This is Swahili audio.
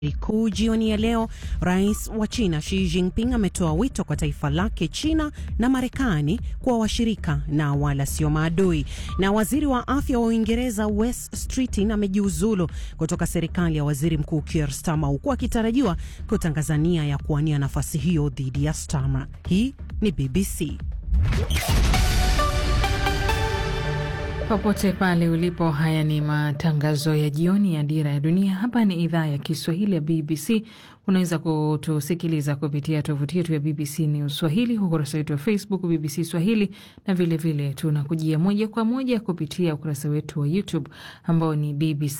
kuu jioni ya leo, rais wa China Xi Jinping ametoa wito kwa taifa lake China na Marekani kuwa washirika na wala sio maadui. Na waziri wa afya wa Uingereza Wes Streeting amejiuzulu kutoka serikali ya waziri mkuu Keir Starmer, huku akitarajiwa kutangaza nia ya kuwania nafasi hiyo dhidi ya Starmer. Hii ni BBC. Popote pale ulipo, haya ni matangazo ya jioni ya Dira ya Dunia. Hapa ni idhaa ya Kiswahili ya BBC. Unaweza kutusikiliza kupitia tovuti yetu ya BBC News Swahili, ukurasa wetu wa Facebook BBC Swahili, na vilevile tunakujia moja kwa moja kupitia ukurasa wetu wa YouTube ambao ni BBC